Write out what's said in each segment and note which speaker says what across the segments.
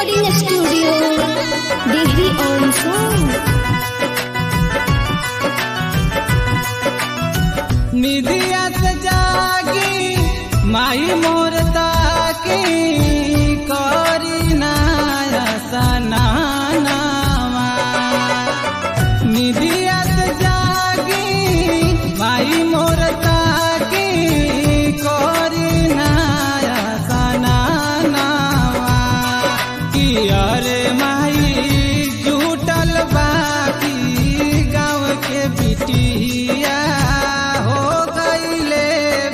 Speaker 1: recording studio. Degree on song.
Speaker 2: निधिया से जागी माई मोर ताकी करी नाया सनानावा निधिया से जागी माई मोर ताकी करी नाया सनानावा कि अरे माई जुटल बाकी गाँव के बिटिया हो गईले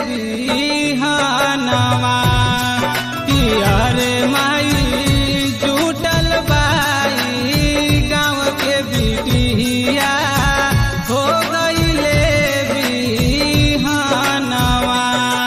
Speaker 2: बिहानवा कि अरे माई जुटल बाई गाँव के बिटिया हो गईले बिहानवा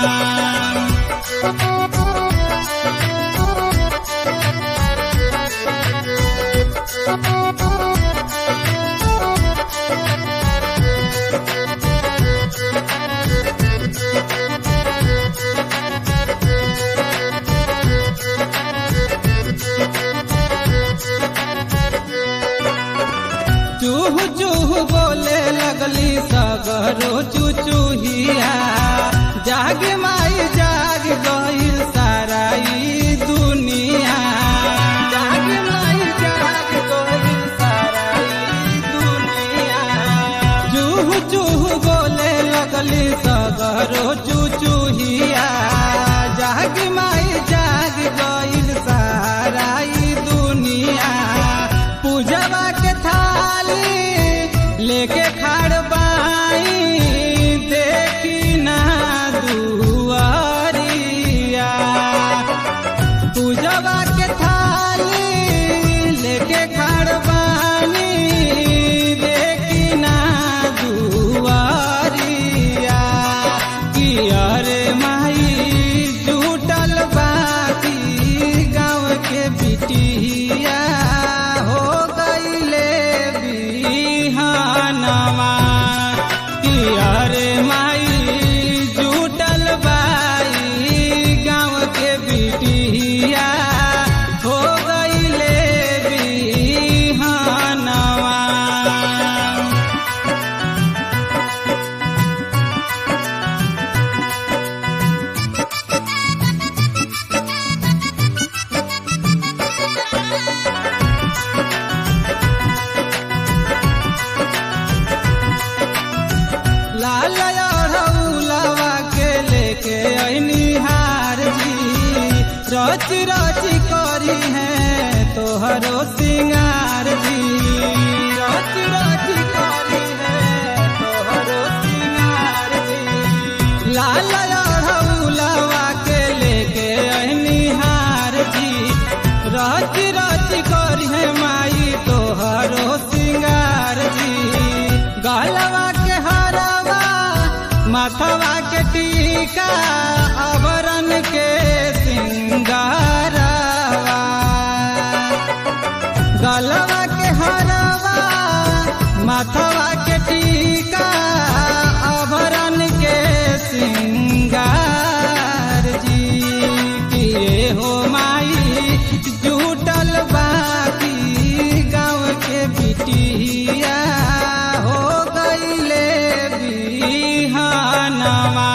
Speaker 2: चूह चूह बोले लगली सगरो चुचुहिया जाग माई जाग गईल सारा ई दुनिया जाग माई जाग गईल सारा ई दुनिया चूह चूह बोले लगली सगरो चुचुहिया जाग माई जाग गईल सारा ई दुनिया पूजवा के थाली लेके खाड़ बाई देखी ना दुआरिया पूजवा के थाली लेके खाड़ बानी देखी ना दुआरिया कि अरे माई जुटल बाकी गाँव के बिटिया हो गईले बिहानवा कि अरे माई जुटल बाई गाँव के बिटिया हो गईले बिहानवा लाल अढ़ौलवा के लेके ऐनी हार जी रच रच करी है तोहरो सिंगार जी रच रच करी है तोहरो सिंगार जी लाल अढ़ौलवा के लेके ऐनी हार जी रच रच करी है माई तोहरो सिंगार जी गलवा के हरवा माथवा के टीका आभरण के सिंगारवा गलवा के हरवा माथवा के टीका आभरण के सिंगार जी किए हो माई जुटल बाकी गाँव के बिटिया हो गईले बिहानवा